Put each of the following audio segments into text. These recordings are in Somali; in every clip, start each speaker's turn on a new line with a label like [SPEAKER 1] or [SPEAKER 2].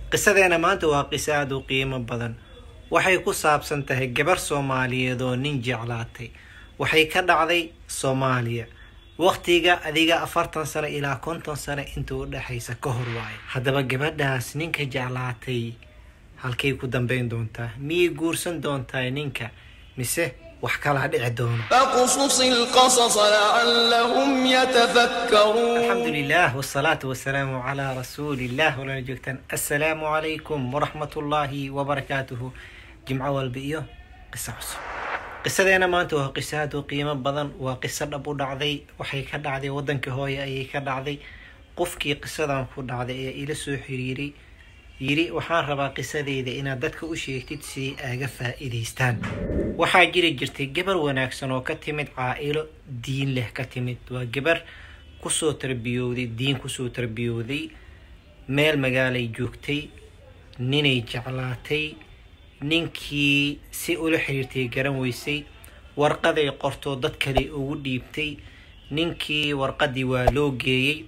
[SPEAKER 1] qisadeena maanta waa qiso aada u qiimo badan waxay ku saabsan tahay gabar soomaaliyeed oo nin jeclaatay waxay ka dhacday soomaaliya waqtiga adiga afartan sano ilaa konton sano inta u dhexaysa ka hor waayo haddaba gabadhaas ninka jeclaatay halkay ku dambayn doontaa miyay guursan doontaa ninka mise wax kalaa dhici doono
[SPEAKER 2] فاقصص القصص لعلهم يتفكرون
[SPEAKER 1] الحمد لله والصلاة والسلام على رسول الله ولا joogtaan السلام عليكم ورحمة الله وبركاته جمعة والبئيو قصة cusub qisadeena maanta waa qiso aad u qiimo badan waa qiso dhab u dhacday waxay ka dhacday waddanka hooye ayay ka dhacday qofkii qisadan ku dhacday ee ila soo xiriiray yiri waxaan rabaa qisadeyda inaad dadka u sheegtid si aaga faa'iidaystaan waxaa jiri jirtay gabar wanaagsan oo ka timid caa-ilo diin leh ka timid waa gabar kusoo tarbiyowday diin kusoo tarbiyowday meel magaalay joogtay ninay jeclaatay ninkii si ula xiriirtay garan weysay warqaday qortoo dad kale ugu dhiibtay ninkii warqadii waa loo geeyey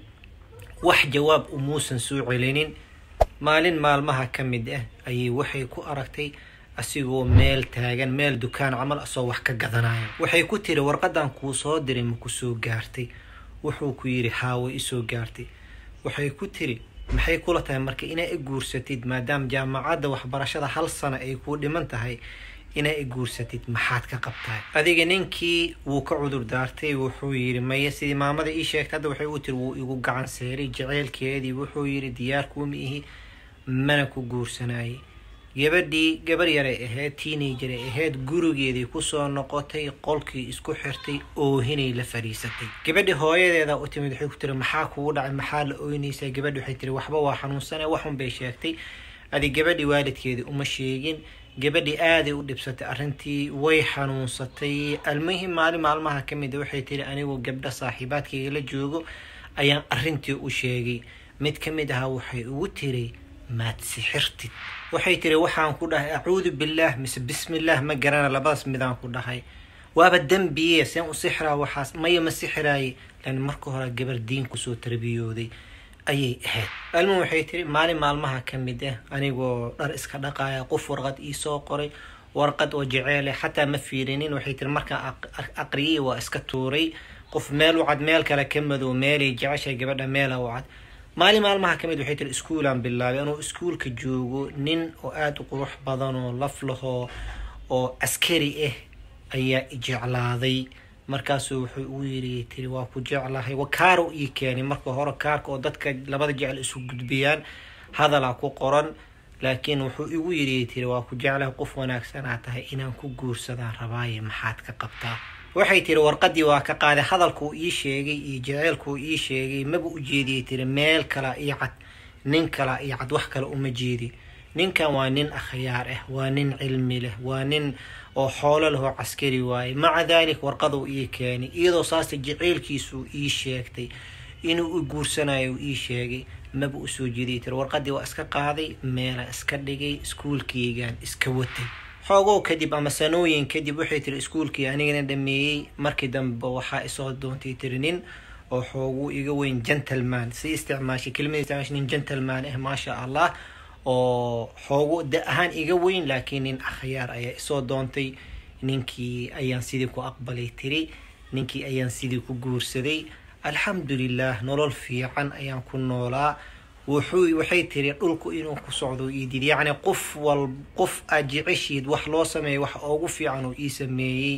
[SPEAKER 1] wax jawaab umuusan soo celinin maalin maalmaha ka mid ah ayay waxay ku aragtay asigoo meel taagan meel dukaan camal asoo wax ka gadanaya waxay ku tiri warqadan kuu soo diray ma ku soo gaartay wuxuu ku yidhi haaway isoo gaartay waxay ku tiri maxay kula tahay marka inaa i guursatid maadaama jaamacadda waxbarashada hal sano ay kuu dhiman tahay inaa i guursatid maxaad ka qabtahay adiga ninkii wuu ka cudur daartay wuxuu yidhi maya sidii maamada ii sheegtay hadda waxay u tiri wuu igu gacan seeray jaceylkeedii wuxuu yidhi diyaar kuuma ihi mana ku guursanayay gabadhii gabar yaray ahayd teenageray ahayd gurigeedii kusoo noqotay qolkii isku xirtay oohinay la fadhiisatay gabadhii hooyadeeda u timid waxay ku tiri maxaa kugu dhacay maxaa la ooynaysaa gabadhi waxay tiri waxba waa xanuunsane waxun bay sheegtay adi gabadhii waalidkeedii uma sheegin gabadhii aaday u dhibsatay arrintii way xanuunsatay almuhim maalin maalmaha ka mid a waxay tiri anigu gabdho saaxiibaadkayga la joogo ayaan arrintii u sheegay mid ka mid ahaa waxay ugu tiri maad sixirtid waxay tiri waxaan ku dhahay acuudu billaah mise bismillaah ma garana labadaas midaan ku dhahay waaba dembiye seen u sixraa waxaas maya ma sixiraaye lan marka hore gabar diin kusoo tarbiyooday ayay ahayd almuhim waxay tiri maalin maalmaha ka mid ah anigoo dhar iska dhaqaya qof warqad iisoo qoray warqad oo jeceele xataa ma fiirinin waxay tiri markaan aqriyay waa iska tuuray qof meel u cad meel kale ka madow meelay jeceshay gabadha meela u cad maalin maalmaha ka mid waxay tiri iskuulaan bilaabay anuu iskuulka joogo nin oo aada u qurux badan oo laf lahoo oo askari ah ayaa ijeclaaday markaasuu wuxuu ugu yiri tiri waa ku jeclahay kaaro ii keenay marka hore kaarka oo dadka labada jecel isu gudbiyaan hadalaa ku qoran laakiin wuxuu igu yiri tiri waa ku jeclahay qof wanaagsanaa tahay inaan ku guursadaan rabaaye maxaad ka qabtaa waxay tiri warqadii waa ka qaaday hadalkuu ii sheegay iyo jaceylkuu ii sheegay maba u jeediyay tiri meel kala io cad nin kala iyo cad wax kale uma jeedi ninkan waa nin akhyaar ah waa nin cilmi leh waa nin oo xoolo leh oo caskari waaye maca daalik warqaduu ii keenay iyadoo saasta jaceylkiisuu ii sheegtay inuu u guursanayo uu ii sheegay maba usoo jeediyay tiri warqadii waa iska qaaday meela iska dhigay iskuulkeygaan iska watay xoogow kadib ama sanooyin kadib waxay tiri iskuulkii anigana dhameeyey markii dambe waxaa isoo doontay tiri nin oo xooguu iga weyn gentleman si isticmaashay kelimada isticmaashay nin gentleman ah maasha allah oo xoogu da ahaan iga weyn laakiin nin akhyaar ayaa isoo doontay ninkii ayaan sidii ku aqbalay tiri ninkii ayaan sidii ku guursaday alxamdulilah nolol fiican ayaan ku noolaa wuxuu waxay tiri dhulku inuu ku socdo iidid yacni qof wal qof aad jeceshiid wax loo sameeyay wax ugu fiican uu ii sameeyey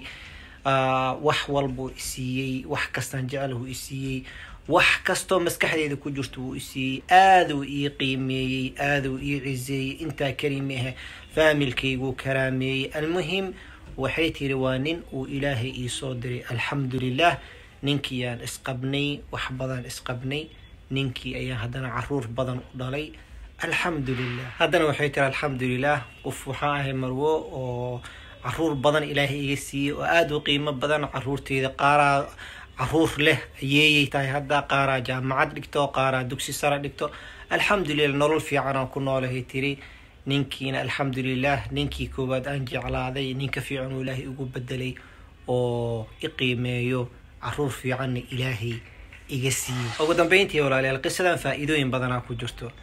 [SPEAKER 1] wax walbuu isiiyey wax kastaan jecel isiiyey wax kastoo maskaxdeeda ku jirto wuu isiiyey aaduu ii qiimeeyey aaduu ii ciseeyey intaa kelima ah faamilkayguu karaameeyey almuhim waxay tiri waa nin uu ilaahay iisoo diray alxamdulilah ninkiiyaan isqabnay wax badan isqabnay ninkii ayaan haddana caruur badan u dhalay alxamdulilah haddana waxay tiri alxamdulilah qof waxaa ahay marwo oo caruur badan ilaahay iga siiyey oo aada u qiimo badan caruurteyda qaaraa caruur leh ayeeyay tahay hadda qaaraa jaamacad dhigto qaaraa dugsi sare dhigto alxamdulilah nolol fiicanaan ku noolahay tiri ninkiina alxamdulilah ninkii koowaad aan jeclaaday ninka fiican uu ilaahay ugu bedelay oo i qiimeeyo caruur fiicanna ilaahay iga siiyey ugu dambeyntii walaalayaal qisadan faa-iidooyin badanaa ku jirto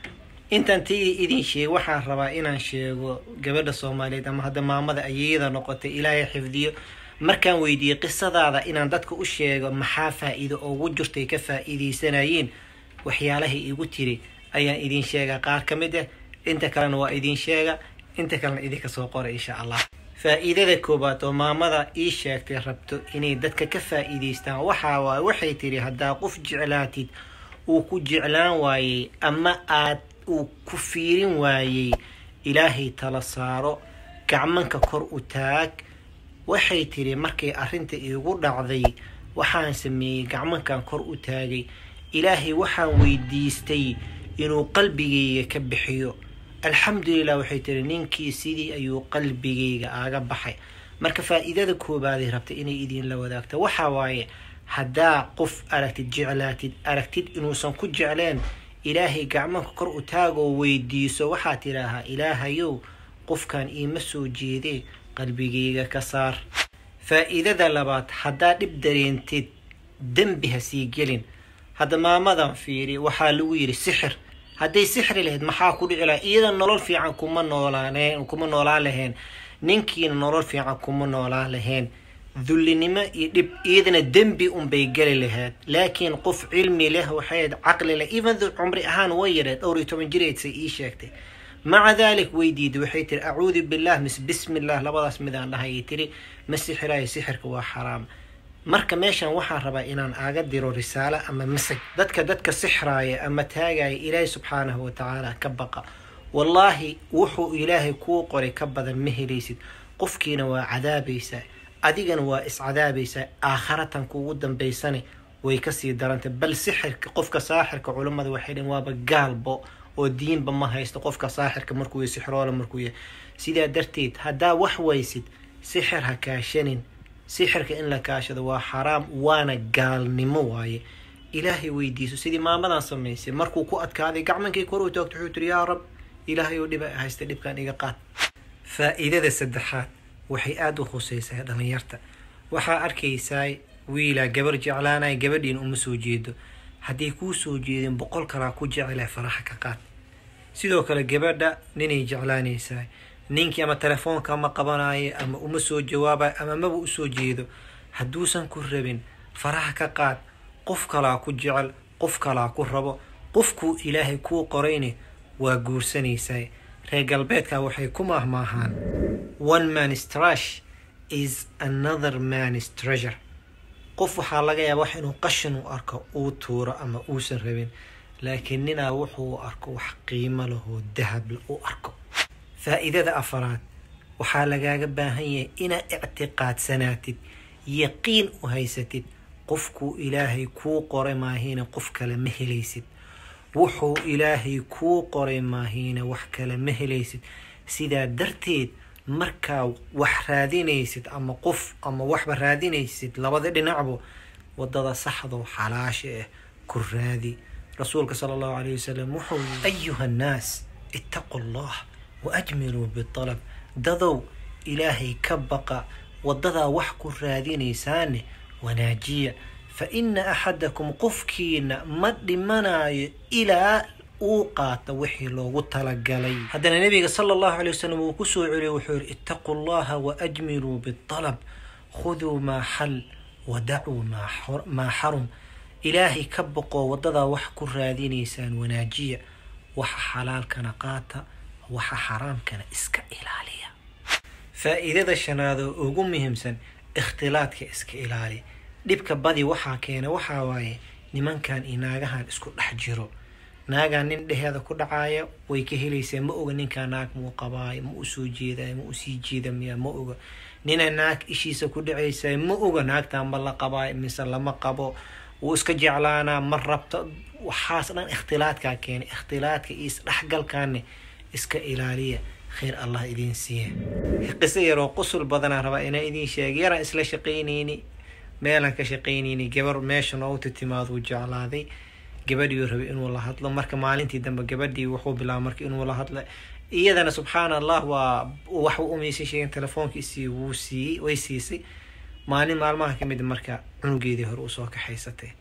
[SPEAKER 1] intaan ti idin sheego waxaan rabaa inaan sheego gabadha soomaaliyeed ama hadda maamada ayeyada noqotay ilaahay xifdiyo markaan weydiiyey qisadaada inaan dadka u sheego maxaa faa-iido ugu jirtay ka faa-iideysanayeen waxyaalahay igu tiri ayaan idin sheegaa qaar ka mid ah inta kalena waa idin sheega inta kalena idinka soo qora insha allah faa-iidada koowaad oo maamada ii sheegtay rabto inay dadka ka faa-iideystaan waxaa waaye waxay tiri haddaa qof jeclaatid uu ku jeclaan waayey ama aad uu ku fiirin waayey ilaahay tala saaro gacmanka kor u taag waxay tiri markay arrinta iigu dhacday waxaan sameeyey gacmankan kor u taagay ilaahay waxaan weydiistay inuu qalbigayga ka bixiyo alxamdulilah waxay tiri ninkii sidii ayuu qalbigayga aaga baxay marka faa-iidada koobaaday rabtay inay idinla wadaagto waxaa waaye haddaa qof aragtid jeclaatid aragtid inuusan ku jecleen ilaahay gacmanka kor u taagoo weydiiso waxaa tidhaahaa ilaahayow qofkan iima soo jeedee qalbigayga ka saar faa-iidada labaad haddaa dhib dareentid dembi ha sii gelin hadda maamadan fiiri waxaa lagu yidhi sixir hadday sixri lahayd maxaa ku dhici laha iyada nolol fiican kuma noolaan kuma noolaan lahayn ninkiina nolol fiican kuma noolaan lahayn dullinimo iyo dhib iyadana dembi unbay geli lahayd laakiin qof cilmi leh waxayd caqli leh even though cumri ahaan way yareed dhowr iyo toban jireedsay ii sheegtay maca daalik way diiday waxay tiri acuudu billah mis bismi llah labadaas midaan dhahayay tiri ma sixiraayo sixirka waa xaraam marka meeshan waxaan rabaa inaan aaga diro risaalo ama masaj dadka dadka sixraaya ama taagaya ilaahay subxaanahu watacaala ka baqa wallaahi wuxuu ilaahay kuu qoray ka badan ma helaysid qofkiina waa cadaabaysaa adigana waa iscadaabaysaa aakharatan kuugu dambaysane way kasii darantay bal sixirka qofka saaxirka culammada waxay dhen waaba gaalbo oo diinba ma haysto qofka saaxirka markuu yahy sixroola markuu yahay sidaa darteed haddaa wax waysid sixir ha kaashanin sixirka in la kaashado waa xaraam waana gaalnimo waaye ilaahay weydiiso sidii maamadan samaysay markuu ku adkaaday gacmankii kor u taagto wuxuu tiri yaa rab ilaahay oo dhiba haysta dhibkan iga qaad faa-iidada saddexaad waxay aada u khuseysaa dhalinyarta waxaa arkaysaa wiilaa gabar jeclaanaya gabadhiin uma soo jeedo hadday kuu soo jeedin boqol kalaa ku jecela faraxa ka qaad sidoo kale gabadha ninay jeclaanaysaa ninkii ama telefoonka ma qabanayo ama uma soo jawaabayo ama maba usoo jeedo hadduusan ku rabin faraha ka qaad qof kalaa ku jecel qof kalaa ku rabo qofkuu ilaahay kuu qorayne waa guursanaysaa reer galbeedka waxay ku maahmaahaan one man's trash is another man's treasure qof waxaa laga yaaba wax inuu qashin u arko uu tuuro ama uusan rabin laakiin ninaa wuxuu arko wax qiimo lahoo dahable u arko faa-iidada afaraad waxaa lagaaga baahan yahay inaad ictiqaadsanaatid yaqiin u haysatid qofkuu ilaahay kuu qoray maahiina qof kale ma helaysid wuxuu ilaahay kuu qoray maahiina wax kale ma helaysid sidaa darteed markaa wax raadinaysid ama qof ama waxba raadinaysid labada dhinacbo wadada saxdoo xalaasha ah ku raadi rasuulka sala allahu calayh wasalam wuxuu yii ayuha annaas ittaqu allah wa ajmiluu bialab dadow ilaahay ka baqa wadadaa wax ku raadinaysaane wanaajiya fa ina axadakum qofkiina ma dhimanayo ilaa uu qaata wixii loogu talagalay haddana nabiga sala allahu calay wasalam uu kusoo celiyay wuxuu yihi ittaquu allaha waajmiluu bialab khuduu maa xal wadacuu maa xarum ilaahay ka boqoo wadadaa wax ku raadinaysaan wanaajiya waxa xalaalkana qaata waxa xaraamkana iska ilaaliya faa-iidada shanaad oo ugu muhiimsan ikhtilaadka iska ilaali dhibka badi waxaa keena waxaa waaye nimankan iyo naagahan isku dhex jiro naagaa nin dheheeda ku dhacaaya way ka helaysaa ma oga ninkaa naag muu qabaayo ma usoo jeedayo ma usii jeeda miya ma oga nina naag ishiisa ku dhacaysayo ma oga naagtan ma la qabaayo mise lama qabo wuu iska jeclaanaa ma rabto waxaas dhan ikhtilaadkaa keena ikhtilaadka iyo isdhexgalkaane iska ilaaliya khayr allah idiin siiya qiso yaroo qusul badanaa rabaa inaa idiin sheega yaraan isla shaqaynayni meelaan ka shaqaynayni gabar meesha noogu titimaaduu jeclaaday gabadhiiuu rabay inuu la hadlo marka maalintii dambe gabadhii wuxuu bilaaba marka inuu la hadlo iyadana subxaana allah waa wax umaysa sheegen telefoonkiisii wuu siiyey way siisay maalin maalmaha ka mid marka cunugeedii hore usoo kaxaysatay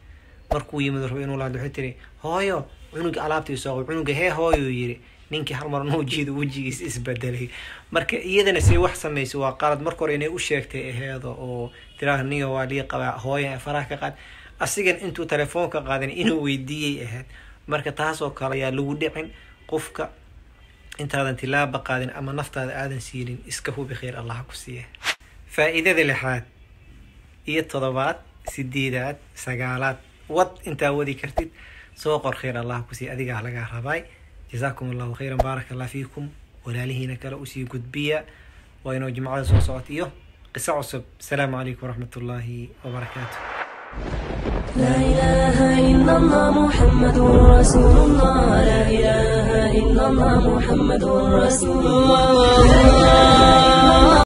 [SPEAKER 1] markuu yimid rabo inuu lahadlo waxay tiri hooyo cunuga alaabtii soo qabo cunuga hee hooyo yiri ninkii hal mar nuu jiido wejigiis isbedelay marka iyadana say wax samaysa waa qalad marka hore inay u sheegtay aheedo oo tiraa niga waa lii qabaa hooya faraha ka qaad asigan intuu telefoonka qaadan inuu weydiiyey ahayd marka taasoo kale ayaa lagu dhicin qofka intaadan tilaaba qaadin ama naftaada aadan siilin iska hubi khayr allah ku siiya faa'iidada lixaad iyo todobaad sideedaad sagaalaad wad intaa wadi kartid soo qor khayr allah ku siiya adigaa lagaa rabaay jazaakum allahu khayran baaraka allah fiikum walaalihiina kale usii gudbiya waa inuu jimcada soo socot iyo qiso cusub asalaamu calaykum waraxmat ullaahi wabarakaatu
[SPEAKER 3] لا إله إلا الله محمد رسول الله لا إله إلا الله محمد رسول الله